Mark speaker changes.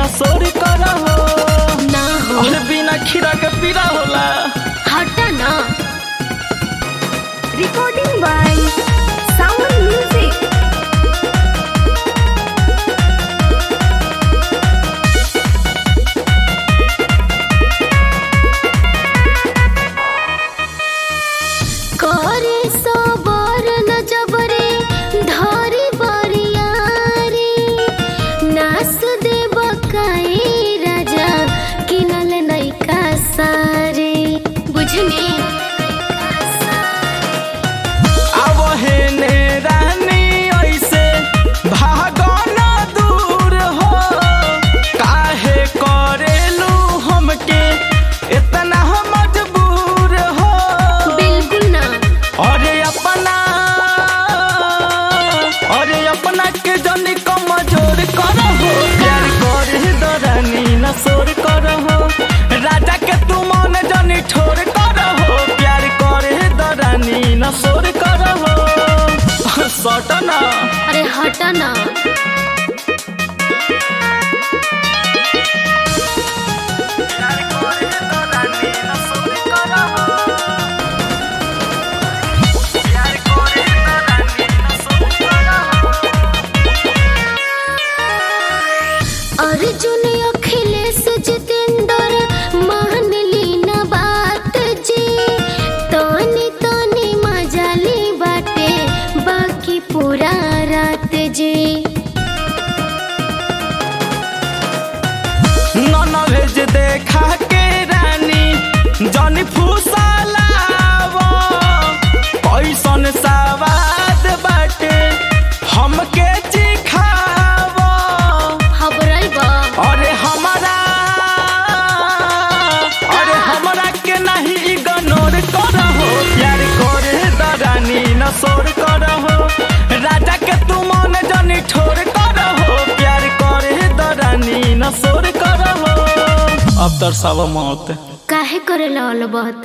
Speaker 1: सोर करहो
Speaker 2: ना हो
Speaker 1: और बिना खीरा के पीरा होला
Speaker 2: हटा ना रिकॉर्डिंग बाय साउंड म्यूजिक करे सबर न जबरे धरी बरियारी नास देव काई राजा किनल नैका सारे बुझनी
Speaker 1: अब हेने रानी ऐसे भागो न दूर हो काहे करेलू हमके इतना मजबूर हो
Speaker 2: बिल्कुल ना
Speaker 1: अरे अपना अरे अपना के जनी कमजोर करहो प्यार करे दरानी न सोर करहो राजा के तू मन जनी ठोर करहो प्यार करे दरानी न सोर करहो सट ना
Speaker 2: अरे हटा ना
Speaker 1: प्यार करे दरानी न सोर करहो प्यार करे दरानी न सोर करहो
Speaker 2: अर्जुन अखिलेश जितेंद्र मान ली ना बात जी तनी तनी मजा ली बाटे बाकी पूरा रात जी
Speaker 1: नन भेज देखा के रानी जनी फुसलाव कैसन सवाद बाटे हमके चिखाव
Speaker 2: खबरई बा
Speaker 1: अरे हमारा अरे हमरा के नहीं इग्नोर करहो प्यार करे दरानी न सोर करहो राजा के तू मन जनी ठोर करहो प्यार करे दरानी न सोर करहो अब दर्शाव मौत
Speaker 2: काहे करेला अलबत